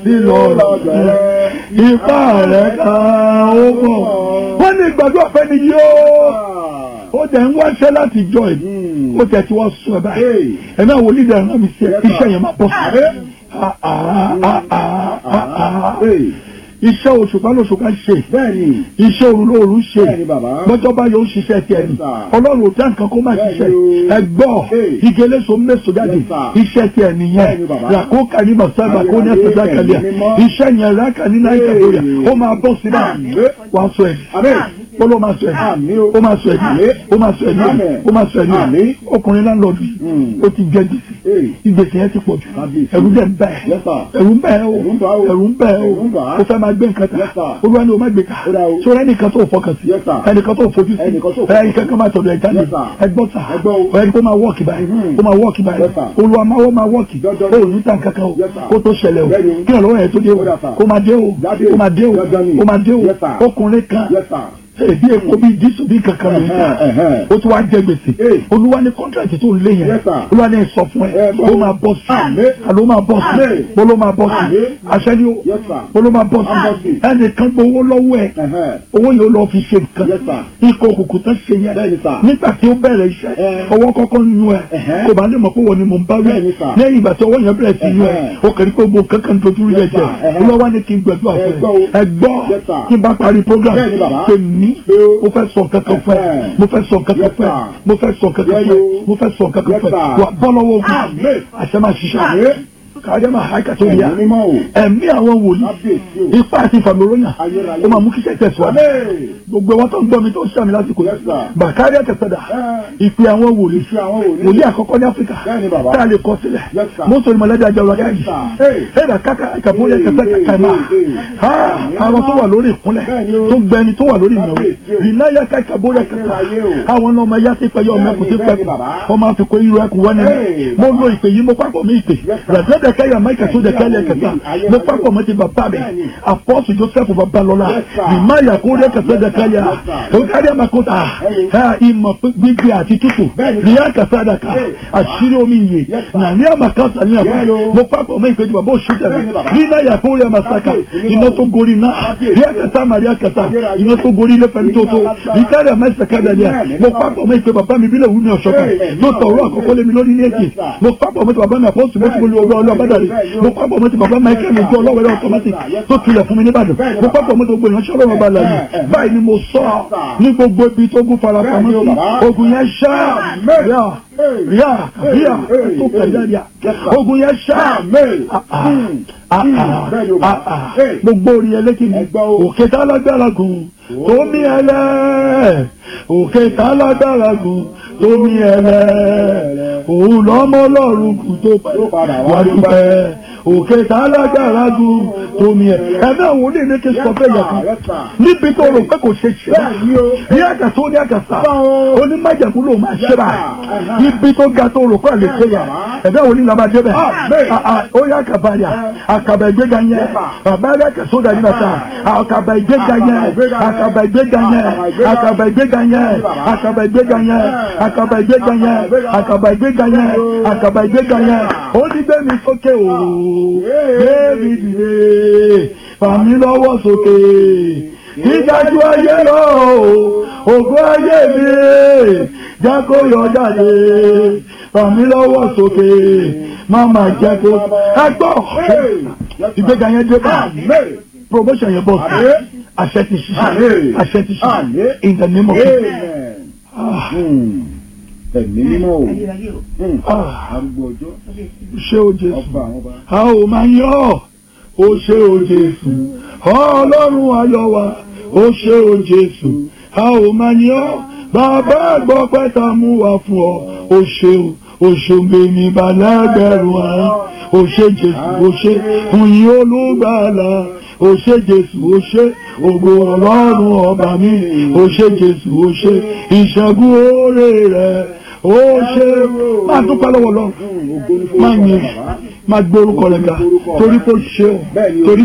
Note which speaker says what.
Speaker 1: lílọ rẹ̀ ipá rẹ̀ ká ó bọ̀. wọ́n ní ìgbàgbọ́ ọ̀fẹ́ ni yóò ó jẹ́ ń wáṣẹ́ láti jọ ẹ̀ ó jẹ́ tí wọ́n sún ẹ báyìí ẹ̀ náà wòlíì dẹ̀ rán mi sí ẹ iṣẹ́ yẹn máa bọ̀ sí iṣẹ́ òṣùpá lóṣùpá ṣe
Speaker 2: bẹ́ẹ̀ni
Speaker 1: iṣẹ́ òru lóru ṣe
Speaker 2: Bẹ́ẹ̀ni, bàbá.
Speaker 1: lọ́jọ́ bá yóò ṣiṣẹ́ tiẹ̀ ni
Speaker 2: Yes, sir.
Speaker 1: ọlọ́run ò dá nǹkan kó má
Speaker 2: Bẹ́ẹ̀ni
Speaker 1: ṣiṣẹ́
Speaker 2: o.
Speaker 1: ẹgbọ́
Speaker 2: Hey.
Speaker 1: igeleso mẹ́sọ̀ jáde
Speaker 2: Yes, sir.
Speaker 1: iṣẹ́ tiẹ̀ nìyẹn
Speaker 2: Bẹ́ẹ̀ni, bàbá.
Speaker 1: ràkókà ní masaba kó ní
Speaker 2: Ayé,
Speaker 1: ẹsẹ̀
Speaker 2: ayé,
Speaker 1: dákàlẹ̀
Speaker 2: ẹ̀mí mímọ́.
Speaker 1: iṣẹ́ yẹn rákà ní náírà
Speaker 2: Hey.
Speaker 1: lóya ó máa bọ́ sí náà
Speaker 2: Àmín.
Speaker 1: wàá sọ ẹ̀
Speaker 2: Àmín.
Speaker 1: ó ló máa sọ ẹ̀
Speaker 2: Àmín o.
Speaker 1: ó máa sọ ẹ̀
Speaker 2: Àmín.
Speaker 1: ó máa sọ ẹ̀
Speaker 2: Àmín.
Speaker 1: ó máa sọ ẹ̀
Speaker 2: Àmín.
Speaker 1: ọkùnrin láńlọ́ọ̀dù yìí
Speaker 2: Mm.
Speaker 1: ó ti jẹ́ gbèsè
Speaker 2: Hey.
Speaker 1: ìgbèsè yẹn ti pọ̀ jù
Speaker 2: Kábíyèsí.
Speaker 1: ẹ̀rù dẹ̀ ń bẹ̀
Speaker 2: Yes, sir.
Speaker 1: ẹ̀rù ń bẹ̀ o
Speaker 2: Ẹ̀rù ń bà o.
Speaker 1: ẹ̀rù ń bẹ̀ o
Speaker 2: Ẹ̀rù ń bà á.
Speaker 1: ó fẹ́ máa gbé nǹkan ta
Speaker 2: Yes, sir.
Speaker 1: olúwa ni o má gbé ká
Speaker 2: Ó dà o.
Speaker 1: sọ ẹnìkan tó fọkàn sí
Speaker 2: Yes, sir.
Speaker 1: ẹnìkan tó fojú sí
Speaker 2: Ẹnìkan tó fojú sí.
Speaker 1: ẹnìkan kan máa tọ̀dọ̀ ẹ̀já ni
Speaker 2: Yes, sir.
Speaker 1: ẹgbọ́n sà
Speaker 2: Ẹgbọ́ o.
Speaker 1: ẹni kó máa wọ́ọ̀kì báyìí
Speaker 2: Mhm.
Speaker 1: kó máa wọ́ọ̀kì báyìí
Speaker 2: Yes, sir.
Speaker 1: olúwa máa wọ́ọ̀ máa wọ́ọ̀kì
Speaker 2: Dandan.
Speaker 1: ó ní tàn kankan o
Speaker 2: Yes, sir.
Speaker 1: kó tó ṣẹlẹ̀ o
Speaker 2: Bẹ́ẹ̀ni o.
Speaker 1: kí ọ̀rọ̀ yẹn tó dé o
Speaker 2: Ó dà, sir.
Speaker 1: kó máa dé o
Speaker 2: Jáde.
Speaker 1: kó máa dé o
Speaker 2: Dandan ni.
Speaker 1: kó máa dé o
Speaker 2: Yes, sir.
Speaker 1: ọkùnrin kan
Speaker 2: Yes, sir.
Speaker 1: èdè èkó bíi dísù bíi kankan lóyún
Speaker 2: Ẹ̀hẹ́n, ẹ̀hẹ́n.
Speaker 1: ó tún wá jẹ gbèsè
Speaker 2: Hey.
Speaker 1: olúwa ní kọ́ńtàkì tó ń lé yẹn
Speaker 2: Yes, sir.
Speaker 1: olúwa ní sọ fún ẹ
Speaker 2: Ẹ gbọ́.
Speaker 1: ó máa bọ́ sí
Speaker 2: Àmín.
Speaker 1: àló máa bọ́ sí
Speaker 2: Àmín.
Speaker 1: bó ló máa bọ́ sí
Speaker 2: Àmín.
Speaker 1: àṣẹ ni ó
Speaker 2: Yes, sir.
Speaker 1: bó ló máa bọ́
Speaker 2: Á bọ́
Speaker 1: sí
Speaker 2: sí.
Speaker 1: ẹnìkan gbowó lọ́wọ́ ẹ
Speaker 2: Ẹ̀hẹ́n.
Speaker 1: owó yẹn ó lọ fi ṣe nǹkan
Speaker 2: Yes, sir.
Speaker 1: ikọ̀ òkùnkùn tán ṣe yẹn
Speaker 2: Bẹ́ẹ̀ni, sir.
Speaker 1: nígbà tí ó bẹ̀rẹ̀ iṣẹ́
Speaker 2: Ẹ.
Speaker 1: ọwọ́ kọ́kọ́ nínú ẹ
Speaker 2: Ẹ̀hẹ́.
Speaker 1: kò bá lè mọ̀ pé wọ́n ni mò ń bá wí
Speaker 2: Bẹ́ẹ̀ni, sir.
Speaker 1: lẹ́yìn ìgbà tí ọwọ́ yẹn bẹ̀rẹ̀ sí yún ẹ
Speaker 2: Ẹ̀hẹ́.
Speaker 1: ó kàn ní pé gbogbo kankan dojú rí
Speaker 2: Yes,
Speaker 1: ẹ̀jẹ̀
Speaker 2: sir. Ẹ̀hẹ́.
Speaker 1: olúwa ní kí n gbẹ̀dúrà
Speaker 2: Ẹ
Speaker 1: fún
Speaker 2: gbọ́
Speaker 1: ẹ
Speaker 2: o.
Speaker 1: ẹ gbọ́
Speaker 2: Yes, sir.
Speaker 1: kí n bá parí program
Speaker 2: Bẹ́ẹ̀ni, bàbá.
Speaker 1: pè mí
Speaker 2: Pé o.
Speaker 1: mo fẹ́ sọ kankan fún ẹ
Speaker 2: Ẹ̀hẹ́.
Speaker 1: mo fẹ́ sọ kankan
Speaker 2: Yes,
Speaker 1: fún ẹ
Speaker 2: sir.
Speaker 1: mo fẹ́ sọ kankan
Speaker 2: Yes,
Speaker 1: fún ẹ
Speaker 2: o.
Speaker 1: mo fẹ́ sọ kankan
Speaker 2: Yes,
Speaker 1: fún ẹ
Speaker 2: sir.
Speaker 1: wà bọ́ lọ́wọ́ ogun
Speaker 2: Àmín.
Speaker 1: àṣẹ máa ṣiṣẹ́
Speaker 2: Àmín.
Speaker 1: kájá máa háìkà tó yá
Speaker 2: Ẹ̀mí mímọ́ o.
Speaker 1: ẹ̀mí àwọn wòlíì
Speaker 2: Kábíyèsí o.
Speaker 1: ipá àti ìfàmìlóyàn
Speaker 2: Ayérayé.
Speaker 1: ó máa mú kíṣẹ́ tẹ̀síwájú
Speaker 2: Àmín.
Speaker 1: gbogbo wọn tó ń gbọ́ mi tó ń sàmì lásìkò
Speaker 2: Yes, sir.
Speaker 1: bàkárí àtẹ̀sẹ̀dà
Speaker 2: Ẹ.
Speaker 1: ìpè àwọn wòlíì
Speaker 2: Ìṣe àwọn wòlíì.
Speaker 1: wòlíì àkọ́kọ́ ní áfíríkà
Speaker 2: Bẹ́ẹ̀ni, bàbá.
Speaker 1: tá a lè kọ sílẹ̀
Speaker 2: Yes, sir.
Speaker 1: mọ́tò ìmọ̀lẹ́dẹ̀ àjọ ọ̀rọ̀ gáàjì
Speaker 2: sir. Hey.
Speaker 1: ẹ̀dà káka ìkàbóyè
Speaker 2: Hey,
Speaker 1: kẹsẹ̀
Speaker 2: hey,
Speaker 1: kàkà máa
Speaker 2: hey, hey.
Speaker 1: àwọn tó wà lórí ìkúnlẹ̀
Speaker 2: Bẹ́ẹ̀ni o.
Speaker 1: tó gbẹni tó wà lórí ìnáwó
Speaker 2: Kábíyèsí o.
Speaker 1: ìnáyà káka bóyá kẹsà
Speaker 2: Ayérayé o.
Speaker 1: àwọn ọmọ ẹ̀yà ti pẹ̀yọ ọmọ ẹ̀kú ti
Speaker 2: Bẹ́ẹ̀ni,
Speaker 1: pẹ̀kú
Speaker 2: bàbá.
Speaker 1: ọmọ àfikún irú ẹ̀kú wọn ni
Speaker 2: Hey,
Speaker 1: mo lo ìpè yìí mo pápọ̀ mi ìpè
Speaker 2: Yes, sir.
Speaker 1: rẹ̀dẹ́dẹ̀ kẹ́yà máìkà tó dẹ̀ kẹ́lẹ̀ kẹsà
Speaker 2: Ayérayé.
Speaker 1: mo pápọ̀ mọ́ ti bàbá mi
Speaker 2: Bẹ́ẹ̀ni.
Speaker 1: apọ́sù joseph babalọ́lá
Speaker 2: Yes, sir.
Speaker 1: ìmáyà kó dẹ̀ kẹsẹ̀ dẹ̀ kẹ́yà
Speaker 2: Yes, sir.
Speaker 1: òkàdé àmàkóta
Speaker 2: Hey.
Speaker 1: ìmọ̀ gbígbé àti tútù
Speaker 2: Bẹ́ẹ̀ni.
Speaker 1: ríà kàsádàkà
Speaker 2: Hey.
Speaker 1: àṣírí omi ìyè
Speaker 2: Yes, sir.
Speaker 1: nàní àmàkásà ní àpá
Speaker 2: Yes, o.
Speaker 1: mo pápọ̀ mọ́ ìpèjì bàbá òṣù tẹ̀lé
Speaker 2: Bẹ́ẹ̀ni, bàbá.
Speaker 1: nínú ẹ̀yà kó rí àmàsáka
Speaker 2: Kábíyèsí,
Speaker 1: iná tó gorí náà
Speaker 2: Kábíyèsí.
Speaker 1: ríà kàsá màríà kàsá
Speaker 2: Ayérayé.
Speaker 1: iná tó gorí ilé pẹ̀lú tó tó
Speaker 2: Ìgbà
Speaker 1: ìkárẹ̀ àmàsàkádà ni à
Speaker 2: Bẹ́ẹ̀ni,
Speaker 1: mo
Speaker 2: bàbá.
Speaker 1: pápọ̀ mọ́ ìpè bàbá mi bílẹ̀ wúmi ọ̀ṣọ́kà
Speaker 2: Hey.
Speaker 1: ló tọ̀ ọ̀rọ̀ àkọ́kọ́ lé mi lórí ní èjì
Speaker 2: Yes, sir.
Speaker 1: mo pápọ̀ mọ́ ti bàbá mi àpọ́sù mo ti mo lu ọgbà ọlọ́ọ̀bádàrí mo pápọ̀ mọ́ ti bàbá michael mi jẹ́ ọlọ́wẹ̀rẹ́ automatic tó tulẹ̀ fún mi nìbàdàn mo pápọ̀ mọ́ ti gbogbo ìránṣẹ́ ọlọ́run ọba làyè báyìí ni mo sọ ní gbogbo ibi tó gún farapamọ́
Speaker 2: Bẹ́ẹ̀ni o,
Speaker 1: sí
Speaker 2: bàbá.
Speaker 1: ogun yẹn ṣá ríà ríà ríà
Speaker 2: Hey.
Speaker 1: tó kẹjá ríà
Speaker 2: Yes, sir.
Speaker 1: ogun yẹn ṣá
Speaker 2: Àmín.
Speaker 1: Ah, ah.
Speaker 2: Hmm.
Speaker 1: Ah,
Speaker 2: Hmm.
Speaker 1: ah.
Speaker 2: Bẹ́ẹ̀ni o,
Speaker 1: Ah,
Speaker 2: bàbá.
Speaker 1: ah.
Speaker 2: Hey.
Speaker 1: gbogbo orí ẹlẹ́kì ni
Speaker 2: Ẹgbọ́ o.
Speaker 1: òkè tá lágbára gùn tómi ẹlẹ́ òkè tá lágbára gùn tómi ẹlẹ́ òun lọ́mọ ọlọ́run kù tó
Speaker 2: padà wá
Speaker 1: wá dúpẹ́ òkè tá lágbára gùn tómi ẹlẹ́ ẹ̀mí àwọn onílé ní kí n sọ bẹ́ẹ̀ yẹ kan
Speaker 2: Yes, sir.
Speaker 1: níbi tó rò pé kò ṣe ṣe
Speaker 2: Bẹ́ẹ̀ni o.
Speaker 1: ní àgàtà ó ní àgàtà
Speaker 2: Báwo.
Speaker 1: onímọ̀jẹ̀kú ló máa ṣe báyìí
Speaker 2: Yes, sir.
Speaker 1: ibi tó ga tó rò pé àlè ṣe yà ẹ̀mí àwọn onílé máa débẹ̀
Speaker 2: Amen.
Speaker 1: Ah, ah, ó yá àkàbàyà àkàbà ìgbéga yẹn bàbá rẹ̀ kẹsọ́ dàbí bàtà àkàbà ìgbéga yẹn àkàbà ìgbéga yẹn àkàbà ìgbéga yẹn àkàbà ìgbéga yẹn àkàbà ìgbéga yẹn àkàbà ìgbéga yẹn àkàbà ìgbéga yẹn ó ní gbé mi sókè o gbé mi dìde fàmí lọ́wọ́ sókè ìdájú ayé lọ o ògo ayé mi jẹ́ kó yọ jáde fàmí lọ́wọ́ sókè má má jẹ́ kó ẹ gbọ́ ìgbéga yẹn dé bá
Speaker 2: Àmín.
Speaker 1: promotion yẹn bọ̀ sí
Speaker 2: Àmín.
Speaker 1: àṣẹ ti ṣiṣẹ́
Speaker 2: Àmín.
Speaker 1: àṣẹ ti ṣiṣẹ́
Speaker 2: Àmín.
Speaker 1: in the name of Jesus.
Speaker 2: Amen. Hmm. Ẹ̀mí mímọ́ o. Hmm.
Speaker 1: Ah,
Speaker 2: Arúgbó ọjọ́.
Speaker 1: ṣé o Jésù
Speaker 2: Ọba àwọn ọba.
Speaker 1: a ò máa yọ̀ ọ́ o ṣé o Jésù ọlọ́run ayọ̀ wa o ṣé o Jésù a ò máa yọ̀ ọ́ bàbá àgbọ̀ pẹ́ta mú wa fún ọ o ṣé o òṣògbè ní balẹ̀gbẹ̀rún àrùn o ṣé Jésù o ṣé fún yín olùgbàlà o ṣé Jésù o ṣé ògo ọlọ́run ọba mi o ṣé Jésù o ṣé ìṣẹ́gun oore rẹ̀ o ṣé máa dúpẹ́ lọ́wọ́ lọ́run
Speaker 2: Hmm. Ògo ní
Speaker 1: máa
Speaker 2: forúkọ
Speaker 1: yin
Speaker 2: bàbá.
Speaker 1: máa gbé orúkọ rẹ̀ ga torí kò ṣe o
Speaker 2: Bẹ́ẹ̀ni o.
Speaker 1: torí